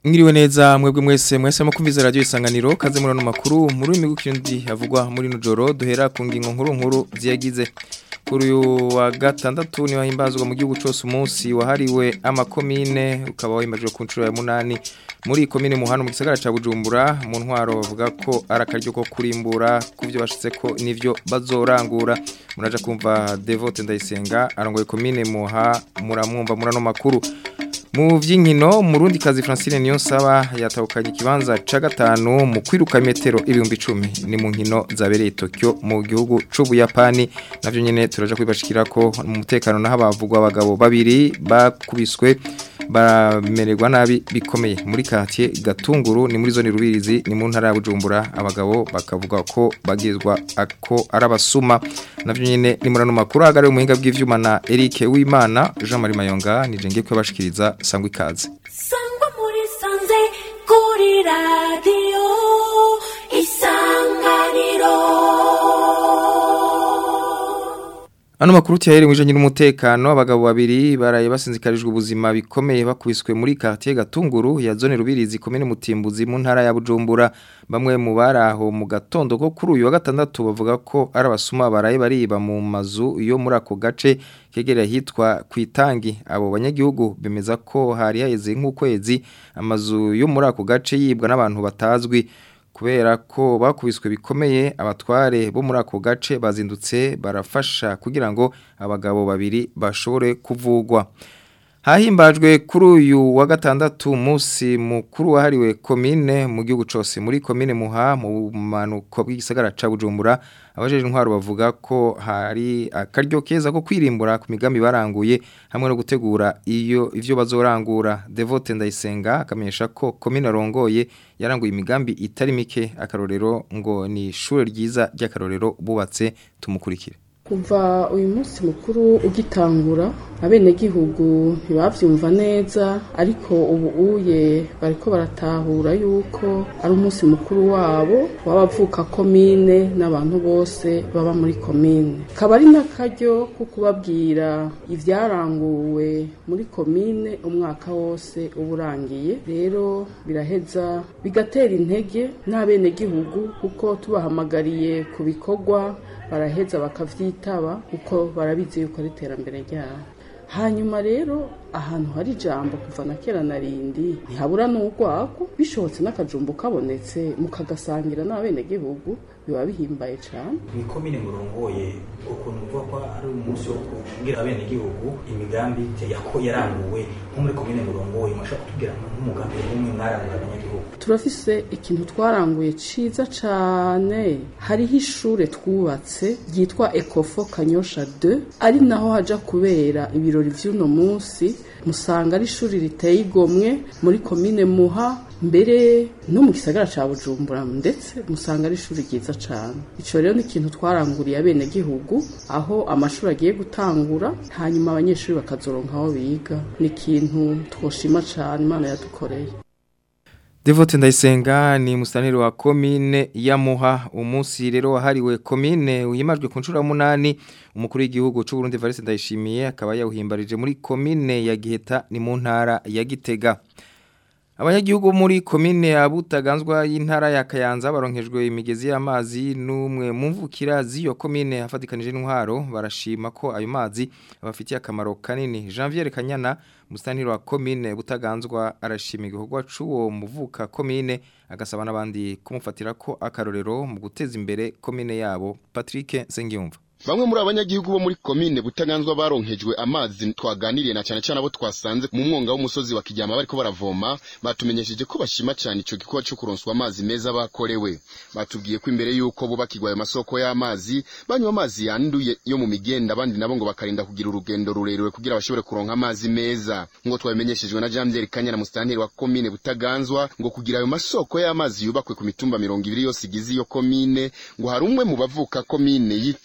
Ngiriwe neza mwebwe mwese mwese mukumviza radio isanganiro kaze murano makuru muri uyu migukindi havugwa muri nujoro duhera ku ngingo nkuru nkuru ziyagize kuri uyu wa gatandatu ni wahimbazwa mu gihugu cyose umunsi wahariwe amakomine ukaba wahimbajwe ku nshuro ya munani muri komine muhano mu gisagara ca Bujumbura mu ntwaro bavuga ko arakaryo ko kurimbura kuvyo bashitse ko nivyo bazorangura muraja kumva Devote Ndayisenga arongoye komine muha muramwumva murano makuru mu vy'inkino murundi kazi Francine Niyonsaba yatahukanye ikibanza ca gatanu mu kwiruka metero ibihumbi 10 ni mu nkino zabereye Tokyo mu gihugu c'Ubuyapani navyo nyene turaja kwibashikira ko mu mutekano naho abavugwa abagabo babiri bakubiswe bamererwa nabi bikomeye muri quartier Gatunguru ni muri zone rubirizi ni mu ntara ya Bujumbura abagabo bakavuga ko bagizwa ako arabasuma navyo nyene ni murano makuru agare umuhinga bw'ivyuma na Eric Wimana Jean Marie Mayonga nije ngiye kwabashikiriza sangwa ikaze sangwa muri sanze kuri radio isanganiro Ano makuru tiyahere mwijanye n'umutekano abagabo babiri baraye basinzikarijwe ubuzima bikomeye bakubiswe muri quartier Gatunguru ya zone rubirizi komine Mutimbuzi mu ntara ya Bujumbura bamwe mu baraho mu gatondo ko kuri uyu wa gatandatu bavuga ko ari abasuma baraye bariba mu mazu yo muri ako gace kegereye hitwa kwitangi abo banyagihugu bemeza ko hari haheze nk'ukwezi amazu yo muri ako gace yibwa n'abantu batazwi kubera ko bakubiswe bikomeye abatware bo muri ako gace bazindutse barafasha kugira ngo abagabo babiri bashobore kuvugwa hahimbajwe kuri uyu wa gatandatu umunsi mukuru wahariwe komine mu gihugu cyose muri komine muha mu manuko bw'igisagara ca Bujumbura abajeje intwaro bavuga ko hari akaryo keza ko kwirimbura ku migambi baranguye hamwe no gutegura iyo ivyo bazorangura Devote Ndayisenga akamenyesha ko komine rongoye yaranguye imigambi itari mike akarorero ngo ni ishure ryiza ry'akarorero bubatse tumukurikire kuva uyu munsi mukuru ugitangura abenegihugu ntibavyumva neza ariko ubu uye bariko baratahura yuko ari umunsi mukuru wabo w'abavuka komine n'abantu bose baba muri komine kaba ari n'akaryo ko kubabwira ivyaranguwe muri komine umwaka wose uba urangiye rero biraheza bigatera intege n'abenegihugu kuko tubahamagariye ku bikorwa baraheza bakavyitaba kuko barabizi yuko ari iterambere ryabo hanyuma rero ahantu hari ijambo kuva na kera na rindi ntihabura n'urwako bishobotse n'akajumbo kabonetse mukagasangira n'abenegihugu biba bihimbaye cyane ni komine murongoye ukuntu uvuga ko ari umunsi wo kubwira abenegihugu imigambi yako yaranguwe nko muri komine murongoye mwashaka kutubwira nk'umugambi umwe mwarangura abanyagihugu turafise ikintu twaranguye ciza cane hariho ishure twubatse ryitwa Ecofo Kanyosha 2 ari naho haja kubera ibirori vy'uno munsi musanga ari ishuri riteye igomwe muri komine Muha mbere no mu gisagara ca Bujumbura ndetse musanga ari ishuri ryiza cane ico rero ni ikintu twaranguriye abene gihugu aho amashuri agiye gutangura hanyuma abanyeshuri bakazoronka aho biga ni ikintu twoshima cane Imana yadukoreye Devote Ndayisenga ni mustaniri wa komine ya Muha umunsi rero wahariwe komine uyimajwe ku nshuro ya munani umukuru w'igihugu c'u Burundi Valence Ndayishimiye akaba yawuhimbarije muri komine ya Giheta ni mu ntara ya Gitega Abanyagihugu muri komine ya Butaganzwa y'intara ya Kayanza baronkejwe imigezi y'amazi numwe mu mvukira z'iyo komine afatikanije n'intwaro barashima ko ayo mazi abafitiye akamaro kanini Janvier Kanyana mustaniro wa komine Butaganzwa arashima igikorwa c'uwo muvuka komine agasaba n'abandi kumufatira ko akarorero mu guteza imbere komine yabo Patrick Sengiyumva Bamwe muri abanyagihugu bo muri komine butaganzwa baronkejwe amazi twaganiriye na cyane cyane abo twasanze mu mwonga w'umusozi wa Kijyama bariko baravoma batumenyesheje ko bashima cyane ico gikorwa cyo kuronswa amazi meza bakorewe batubwiye ko imbere yuko bubakirwa ayo masoko y'amazi banywa amazi yanduye yo mu migenda abandi nabo ngo bakarinda kugira urugendo rurerure kugira bashobore kuronka amazi meza ngo twabimenyeshejwe na Jean Pierre Kanyana mustanteri wa komine butaganzwa ngo kugira ayo masoko y'amazi yubakwe ku mitumba 200 yose igize iyo komine ngo hari umwe mu bavuka komine yitanze mu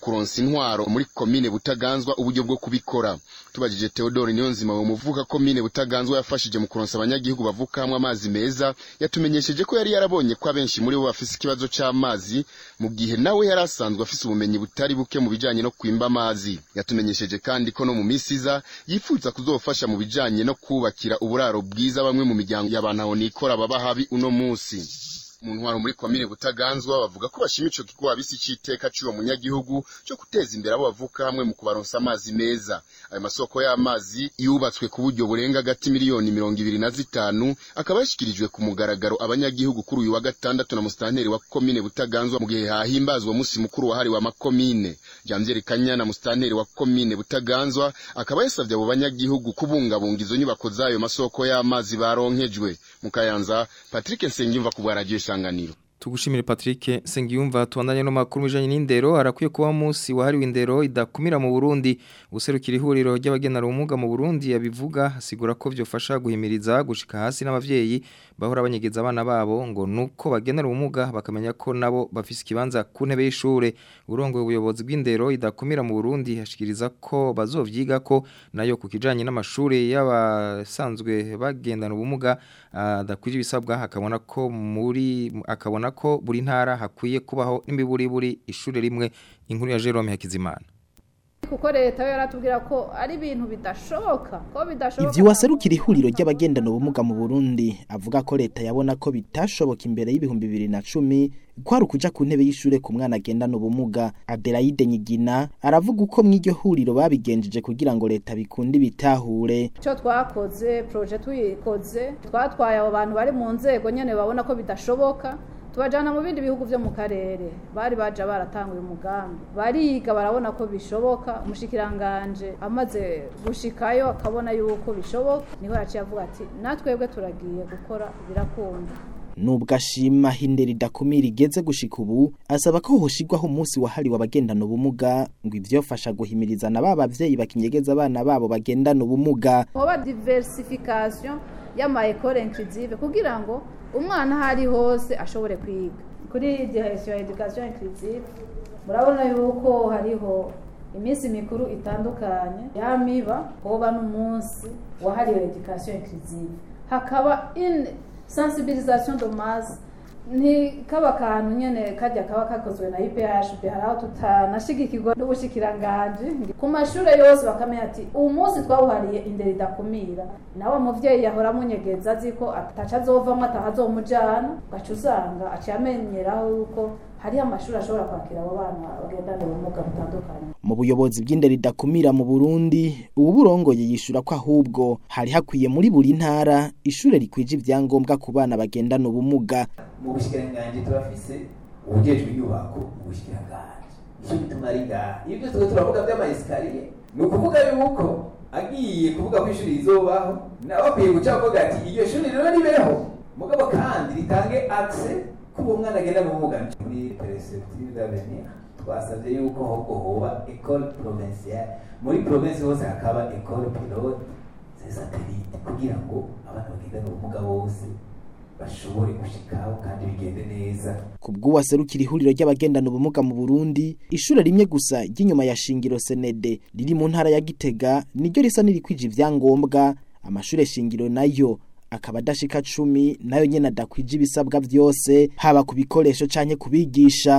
kuronsa intwaro muri komine butaganzwa uburyo bwo kubikora tubajije Theodore Niyonzima wo muvuka komine butaganzwa yafashije mu kuronsa abanyagihugu bavuka hamwe amazi meza yatumenyesheje ko yari yarabonye ko abenshi muri bo bafise ikibazo c'amazi mu gihe nawe yari asanzwe afise ubumenyi butari buke mu bijanye no kwimba amazi yatumenyesheje kandi ko no mu misi iza yifuza kuzofasha mu bijanye no kubakira uburaro bwiza bamwe mu miryango y'abantu aho nikora baba habi uno musi mu ntwaro muri komine butaganzwa bavuga ko bashima ico gikorwa bisi c'iteka c'uwo munyagihugu cyo guteza imbere abo bavuka hamwe mu kubaronsa amazi meza ayo masoko y'amazi yubatswe ku buryo burenga gati miliyoni mirongo ibiri na zitanu akaba yashikirijwe ku mugaragaro abanyagihugu kuri uyu wa gatandatu na musitanteri wa komine butaganzwa mu gihe hahimbazwa musi mukuru wahariwe amakomine Janvier Kanyana musitanteri wa komine butaganzwa akaba yasavye abo banyagihugu kubungabunga izo nyubako z'ayo masoko y'amazi baronkejwe mu Kayanza Patrick Nsengimva ku bwa radio isanganiro Tugushimire Patrick Sengiyumva tuandanye no makuru bijanye n'indero arakwiye kuba munsi wahariwe indero idakumira mu Burundi userukira ihuriro ry'abagenera ubumuga mu Burundi yabivuga asigura ko vyofasha guhimiriza gushika hasi n'abavyeyi bahora banyegeza abana babo ngo nuko bagenera ubumuga bakamenya ko nabo bafise ikibanza ku ntebe y'ishure urongoye ubuyobozi bw'indero idakumira mu Burundi hashikiriza ko bazovyiga ko nayo ku kijanye n'amashure y'abasanzwe bagendana ubumuga adakwije ibisabwa hakabona ko muri akabona ko buri ntara hakwiye kubaho n'imiburiburi ishure rimwe inkuru ya Jerome Hakizimana kuko leta yo yaratubwira ko ari ibintu bidashoboka ko bidashoboka ivyo waserukira ihuriro ry'abagendana ubumuga mu Burundi avuga ko leta yabona ko bitashoboka imbere y'ibihumbi bibiri na cumi kwari ukuja ku ntebe y'ishure ku mwana agendana ubumuga Adelaide Nyigina aravuga uko mw'iryo huriro babigenjeje kugira ngo leta bikunde bitahure icyo twakoze projet tuyikoze twatwaye abo bantu bari mu nzego nyene babona ko bidashoboka tubajana mu bindi bihugu vyo mu karere bari baje baratanguye umugambi bariga barabona ko bishoboka umushikiranganje amaze gushikayo akabona yuko bishoboka niho yaciye avuga ati natwebwe turagiye gukora birakunda nubwo ashima hindera idakumira igeze gushika ubu asaba ko hoshigwaho umunsi wahariwe abagendana ubumuga ngo ivyofasha guhimiriza na ba bavyeyi bakinyegeza abana babo bagendana ubumuga hoba diversification y'ama école inclusive kugira ngo umwana aho ari hose ashobore kwiga kuri direction ya education inclusive murabona yuko hariho iminsi mikuru itandukanye yamiba hoba n'umunsi wahariwe education inclusive hakaba in sensibilisation de masse ntikaba akantu nyene kajya kaba kakozwe na IPHB hari aho tutanashigikirwa n'ubushikiranganje ku mashure yose bakamenya ati uwu munsi twawuhariye indero idakumira nawe muvyeyi yahora amunyegeza azi ko ataca azovamwo atahazomujana ugaca usanga aciye amenyeraho yuko hariho amashuri ashobora kwakira abo bana bagendana ubumuga butandukanye mu buyobozi bw'indero idakumira mu Burundi ubu burongoye yishura ko ahubwo hari hakwiye muri buri ntara ishure rikwije ivyangombwa ku bana bagendana ubumuga mu bushikiranganje turafise ubujejwe inyubako mu bushikiranganje icyo bituma ari ngaha iyo byose tuba turavuga vy'amayesikariye ni ukuvuga yuko agiye kuvuga ko ishuri rizobaho nawe akwiye guca avuga ati iryo shuri rero ribeho mugabo kandi ritange access kuba umwana agenda ubumuga muri perspective d'avenir twasabye yuko ahubwo hoba école provinciale muri province hose hakaba école pilote c'est satellite kugira ngo abana bagendana ubumuga bose bashobore gushikaho kandi bigende neza kubw'uwaserukira ihuriro ry'abagendana ubumuga mu Burundi ishure rimwe gusa ry'inyuma ya shingiro senede riri mu ntara ya Gitega niryo risa nirikwije ivyangombwa amashure shingiro nayo akaba adashika cumi nayo nyene adakwije ibisabwa vyose haba ku bikoresho canke kubigisha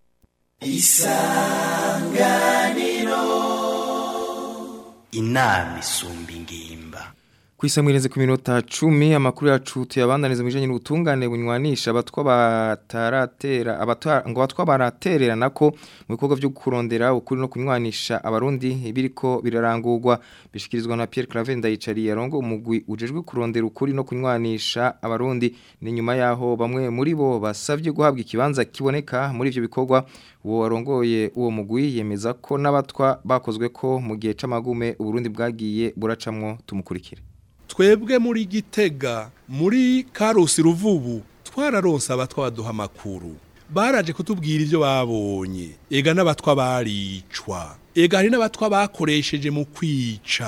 isanganiro inama isumba ingimba Kwisamwireze ku minota 10 amakuru yacu tuyabandaniza mu bijanye n'ubutungane bunywanisha abatwa bataratera abatwa ngo batwa baraterera nako mu bikorwa byo kurondera ukuri no kunywanisha abarundi biriko birarangurwa bishikirizwa na Pierre Claver Ndayicari yarongo umugwi ujejwe kurondera ukuri no kunywanisha abarundi ni nyuma yaho bamwe muri bo basavye guhabwa ikibanza kiboneka muri ivyo bikorwa uwo warongoye uwo mugwi yemeza ko n'abatwa bakozwe ko mu gihe c'amagume uburundi bwagiye buracamwo tumukurikire twebwe muri gitega muri karusi ruvubu twararonse abatwa baduha amakuru baraje kutubwira ibyo babonye ega n'abatwa baricwa ega hari n'abatwa bakoresheje mu kwica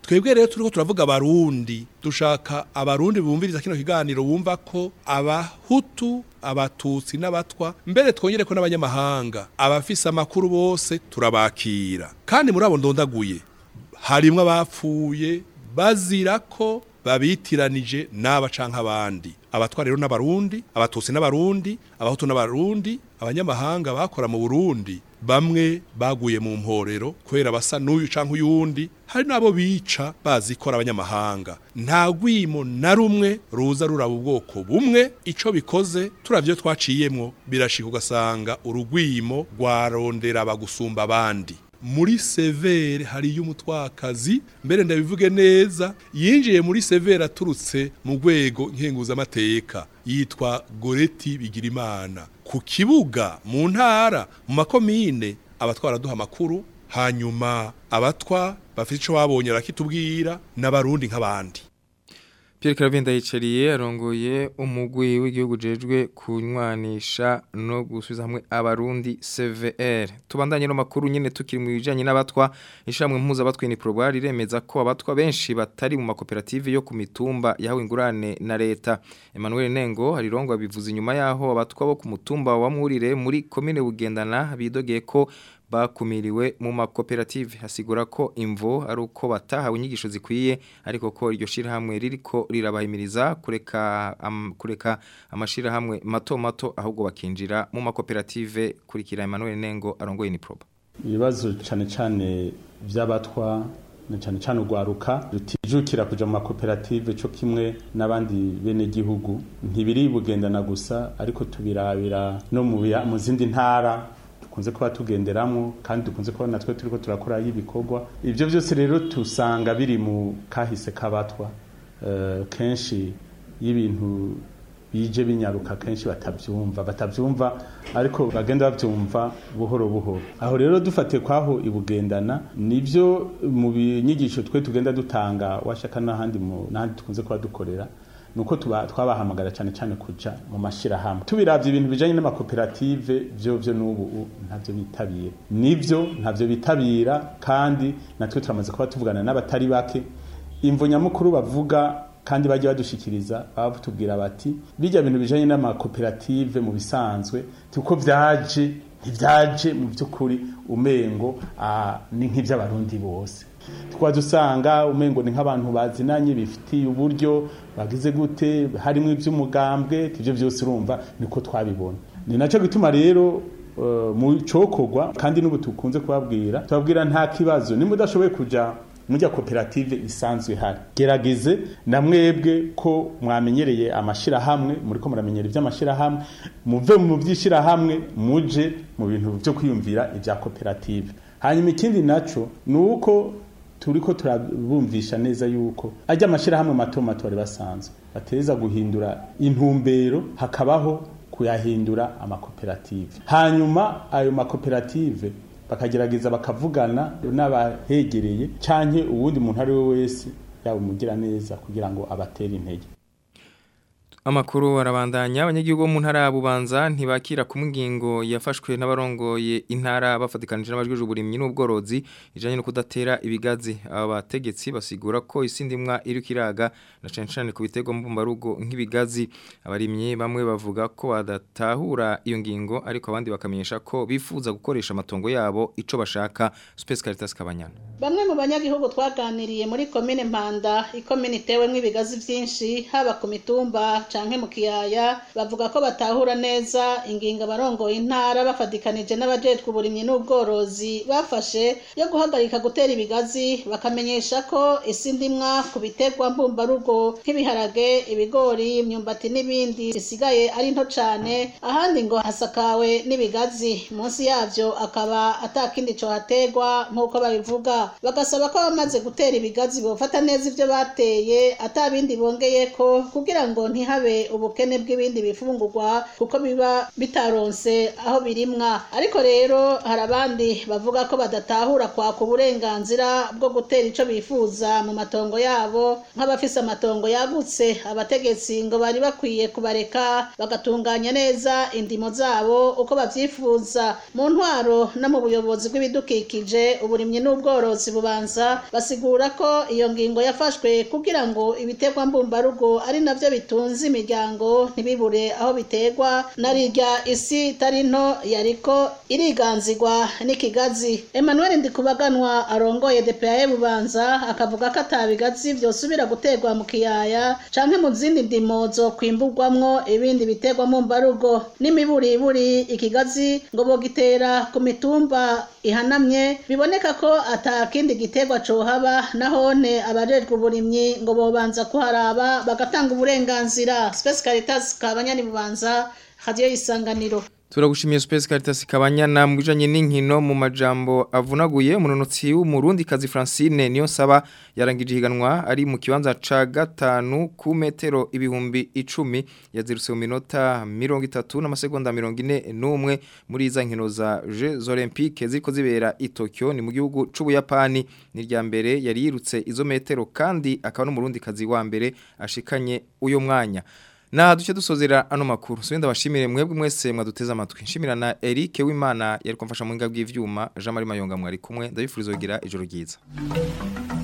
twebwe rero turiko turavuga abarundi dushaka abarundi bumviriza kino kiganiro bumva ko abahutu abatutsi n'abatwa mbere twongere ko n'abanyamahanga abafise amakuru bose turabakira kandi muri abo ndondaguye harimwo abapfuye bazira ko babitiranije n'aba canke abandi abatwa rero n'abarundi abatutsi n'abarundi abahutu n'abarundi abanyamahanga bakora mu Burundi bamwe baguye mu mporero kubera basa n'uyu canke uyundi hari nabo bica bazikora abanyamahanga nta gwimo na rumwe ruza ruraba ubwoko bumwe ico bikoze turavyo twaciyemwo birashika ugasanga urugwimo rwarondera bagusumba abandi muri severe hariyo umutwakazi mbere ndabivuge neza yinjiye muri severe aturutse mu rwego nkenguzamateka yitwa goreti bigirimana ku kibuga mu ntara mu makomine abatwara duha amakuru hanyuma abatwa bafite icyo babonye barakitubwira n'abarundi nk'abandi Pierre Claver Ndayicariye arongoye umugwi w'igihugu jejwe kunywanisha no gusubiza hamwe abarundi CVR tubandanye no makuru nyene tukiri mu bijanye n'abatwa ishamwe mpuza abatwa ni Probar iremeza ko abatwa benshi batari mu makoperative yo ku mitumba yahawe ingurane na leta Emmanuel Nengo harirongo bivuze inyuma yaho abatwa bo ku mutumba wa Mwurire muri commune Bugendana bidogeye ko bakumiriwe mu makoperative hasigura ko imvo ari uko batahawe inyigisho zikwiye ariko ko iryo shirahamwe ririko rirabahimiriza kureka am, kureka amashirahamwe mato mato ahubwo bakinjira mu makoperative kurikira Emmanuel Nengo arongoye ni proba ibibazo cyane cyane by'abatwa na cyane cyane urwaruka rutijukira kuja mu makoperative cyo kimwe n'abandi bene gihugu ntibiri bugendana gusa ariko tubirabira no mu biya- mu zindi ntara dukunze kuba tugenderamo kandi dukunze kuba natwe turiko turakora ibikorwa ibyo byose rero tusanga biri mu kahise k'abatwa Eh, kenshi y'ibintu bije binyaruka kenshi batabyumva batabyumva ariko bagenda babyumva buhoro buhoro aho rero dufatiye kwaho ibugendana nibyo mu binyigisho twe tugenda dutanga washaka n'ahandi mu n'ahandi tukunze kuba dukorera nuko tuba twabahamagara cyane cyane kuja mu mashirahamwe tubiravye ibintu bijanye n'amakoperative byo byo n'ubu ntavyo bitabira nivyo ntavyo bitabira kandi natwe turamaze kuba tuvugana n'abatari bake imvo nyamukuru bavuga kandi bajya badushikiriza baba batubwira bati bijya bintu bijanye n'amakoperative mu bisanzwe tuko vyaje ntivyaje mu by'ukuri umengo ah, ni nk'iby'abarundi bose tukaba dusanga umengo ni nk'abantu bazinanye bifitiye uburyo bagize gute harimo iby'umugambwe ibyo byose urumva niko twabibona ni nacyo gituma rero eh, mu cokorwa kandi n'ubu tukunze kubabwira tubabwira nta kibazo nimba udashoboye kuja mujya koperative isanzwe ihari gerageze na mwebwe ko mwamenyereye amashirahamwe muri ko muramenyera iby'amashirahamwe muve mu by'ishirahamwe muje mu bintu byo kwiyumvira ibya koperative hanyuma ikindi naco ni uko turiko turabumvisha neza yuko ajya amashirahamwe mato mato bari basanzwe bateza guhindura intumbero hakabaho kuyahindura amakoperative hanyuma ayo makoperative bakagerageza bakavugana n'abahegereye canke uwundi muntu ari we wese yaba umugira neza kugira ngo abatere intege Amakuru arabandanya abanyagihugu bo mu ntara ya Bubanza ntibakira ku ngingo yafashwe n'abarongoye intara bafatikanije n'abajweje uburimyi n'ubworozi ijanye no kudatera ibigazi aba bategetsi basigura ko isindimwa iri kiraga na cyane cyane ku bitego mbumbarugo nk'ibigazi abarimyi bamwe bavuga ko badatahura iyo ngingo ariko abandi bakamenyesha ko bifuza gukoresha amatongo yabo ico bashaka Space Caritas Kabanyana Bamwe mu banyagihugu twaganiriye muri komine Mpanda, ikomine itewemwo ibigazi vyinshi haba ku mitumba canke mu kiyaya, bavuga ko batahura neza ingingo abarongoye intara bafadikanije n'abajejwe uburimyi n'ubworozi bafashe yo guhagarika gutera ibigazi, bakamenyesha ko isi ndimwa ku biterwa mbumbarugo nk'ibiharage, ibigori, imyumbati n'ibindi zisigaye ari nto cane, ahandi ngo hasakawe n'ibigazi, munsi yavyo akaba atakindi cohaterwa nk'uko babivuga bagasaba ko abamaze gutera ibigazi bofata neza ivyo bateye atabindi bongeyeko kugira ngo ntihabe ntihabe ubukene bw'ibindi bifungurwa kuko biba bitaronse aho birimwa ariko rero hari abandi bavuga ko badatahura kwaka uburenganzira bwo gutera ico bifuza mu matongo yabo nk'abafise amatongo yagutse abategetsi ngo bari bakwiye kubareka bagatunganya neza indimo zabo uko bavyifuza mu ntwaro no mu buyobozi bw'ibidukikije uburimyi n'ubworozi bubanza basigura ko iyo ngingo yafashwe kugira ngo ibiterwa mbumbarugo ari navyo bitunze imiryango ntibibure aho biterwa na rirya isi itari nto yariko iriganzirwa n'ikigazi Emmanuel Ndikubaganwa arongoye DPA bubanza akavuga ko atabigazi vyosubira guterwa mu kiyaya canke mu zindi ndimo zo kwimburwamwo ibindi biterwa mbumbarugo n'imiburiburi ikigazi ngo bogitera ku mitumba ihanamye biboneka ko ata kindi giterwa cohaba nahone abajejwe uburimyi ngo bobanza kuharaba bagatanga uburenganzira Space Caritas kabanyani bubanza radio isanganiro Turagushimiye Space Caritas kabanyana mu bijanye n'inkino mu majambo avunaguye umunonotsi w'umurundi kazi Francine niyo saba yarangije higanwa ari mu kibanza ca gatanu ku metero ibihumbi icumi yazirutse mu minota 30 n'amasegonda 41 muri za nkino za Jeux Olympiques ziko zibera i Tokyo ni mu gihugu c'ubuyapani ni rya mbere yari yirutse izo metero kandi akaba n'umurundi kazi wa mbere ashikanye uyo mwanya Na duce dusozera ano makuru. Subenda bashimire mwebwe mwese mwaduteza amatwi. Nshimira na Eric Wimana yari kumfasha mu ngabwi bw'ivyuma. Jean Marie Mayonga mwari kumwe. Ndabifuriza kugira ijoro ryiza.